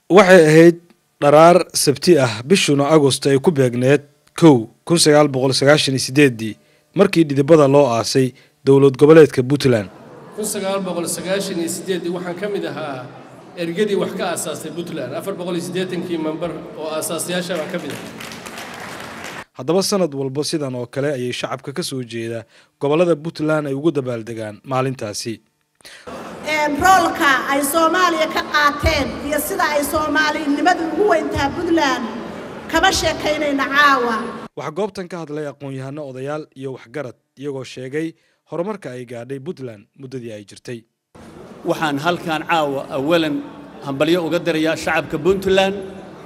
waxay ahayd dharaar sabti ah bishuna agost ay ku beegneed kow kun sagaal boqol sagaashan iyo sideedii markii dhidibada loo aasay dowlad goboleedka puntland kun sagaal boqol sagaashan iyo sideeddii waxaan ka mid ahaa ergadii wax ka aasaastay puntland afar boqol iyo siddeetankii member oo aasaasayaasha baan ka mid ahaa haddaba sanad walba sidan oo kale ayay shacabka ka soo jeeda gobollada puntland ay ugu dabaaldegaan maalintaasi roolka ay soomaaliya ka qaateen iyo sida ay soomaalinimadu ugu weyntaha puntland kama sheekaynayna caawa waxaa goobtan ka hadlay aqoon-yahano odayaal iyo waxgarad iyagoo sheegay horumarka ay gaadhay puntland muddadii ay jirtay waxaan halkan caawa awalan hambalyo uga dirayaa shacabka puntland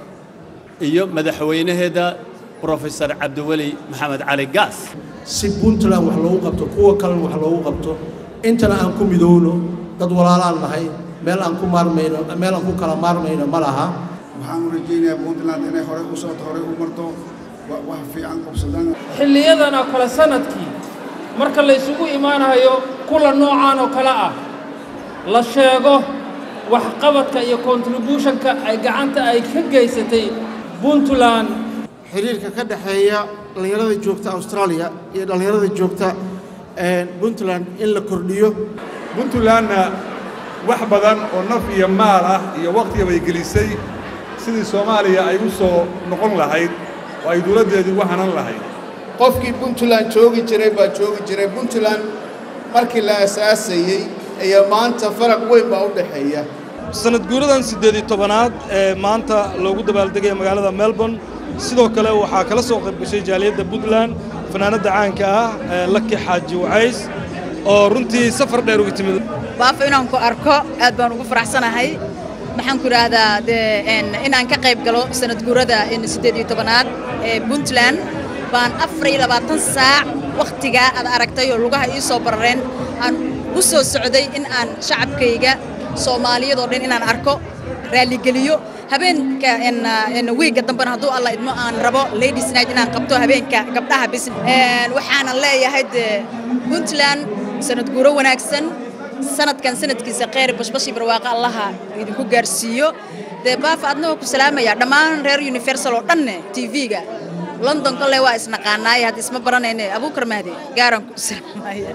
iyo madaxweynaheeda brofesor cabdiweli maxamed cali gaas si puntland wax loogu qabto kuwa kalena wax loogu qabto intana aan ku midowno dad walaalaan nahay meel aan ku maarmayno meel aan ku kala maarmayno ma laha waxaan u rajaynayaa puntland inay horey u socoto horey u marto wax fiican qabsadaan xilliyadan oo kale sanadkii marka la isugu imaanayo kula noocaan oo kale ah la sheego waxqabadka iyo kontribuushonka ay gacanta ay ka geysatay puntland xiriirka ka dhexeeya dhallinyarada joogta australia iyo dhallinyarada joogta puntland in la kordhiyo puntlandna wax badan oo naf iyo maal ah iyo wakhtigabay gelisay sidii soomaaliya ay u soo noqon lahayd oo ay dowladdeedii ugu hanan lahayd qofkii puntland joogi jiray baa joogi jiray puntland markii la asaasayey ayaa maanta faraq weyn baa u dhexeeya sanad guuradan siddeed iyo tobanaad ee maanta loogu dabaaldegaya magaalada melbourne sidoo kale waxaa kala soo qayb gashay jaaliyadda puntland fanaanadda caanka ah ee laki xaaji wacays oo runtii safar dheer uga timid baafo inaan ku arko aad baan ugu faraxsanahay maxaan ku idhaahdaa dee inaan ka qayb galo sanad guurada siddeed iyo tobanaad ee puntland baan afar iyo labaatan saac wakhtigaa aad aragtay oo lugaha ii soo barareen aan u soo socday in aan shacabkayga soomaaliyadoo dhan inaan arko raalligeliyo habeenka wiigga dambena hadduu alla idmo aan rabo ladies night inaan qabto habeenka gabdhaha bis waxaanan leeyahay dee puntland sanad guuro wanaagsan sanadkan sanadkiisa kheyr bashbashii barwaaqo allaha idinku gaarsiiyo dee baafa adnagoo ku salaamaya dhammaan reer universal oo dhanne tv-ga london kole waa isnaqaanaaye hadda isma baranayne abuukar mahdi gaaraan ku salaamaya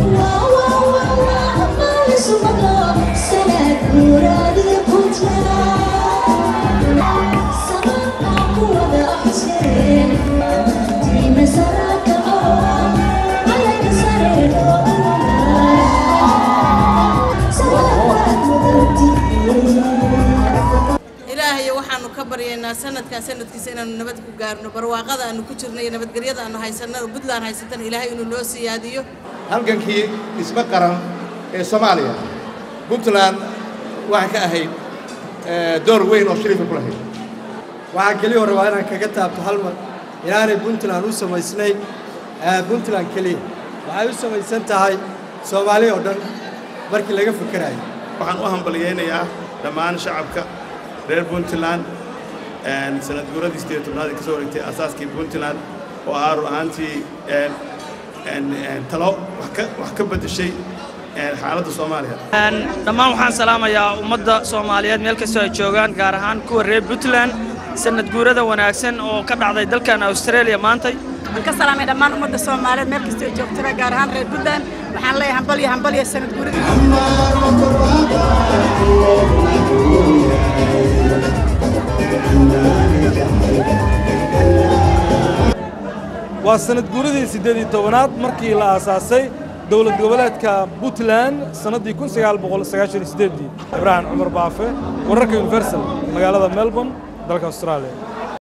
ilaahayo waxaanu ka baryaynaa sanadkan sanadkiisa inaanu nabad ku gaarno barwaaqada aanu ku jirno iyo nabadgelyada aanu haysanno puntland haysatana ilaahay inuu noo siyaadiyo halgankii dhismo qaran ee soomaaliya puntland waxay ka ahayd door weyn oo shariifa ku lahayd waxaan keliya rabaa inaan kaga taabto hal mar inaanay puntland u samaysnayn puntland keliya waxay u samaysan tahay soomaaliya oo dhan markii laga fikerayo waxaan u hambalyaynayaa dhammaan shacabka reer puntland sanad guuradii sideed tobnaad ka soo wareegtay asaaskii puntland oo ahaa run ahaantii talo wax ka beddeshay xaaladda soomaaliya dhammaan waxaan salaamayaa ummadda soomaaliyeed meel kastoo ay joogaan gaar ahaan kuwa reer puntland sanad guurada wanaagsan oo ka dhacday dalkan australia maantay waxaan ka salaamay dhammaan ummadda soomaaliyeed meel kastoo ay joogtaba gaar ahaan reer puntland waxaan leeyahay hambalyo hambalyo sanad waa sanad guuradii siddeed iyo tobanaad markii la aasaasay dowlad goboleedka puntland sannaddii kun sagaal boqol sagaashan iyo siddeeddii ibraahim cumar baafe wararka universal magaalada melbourne dalka australia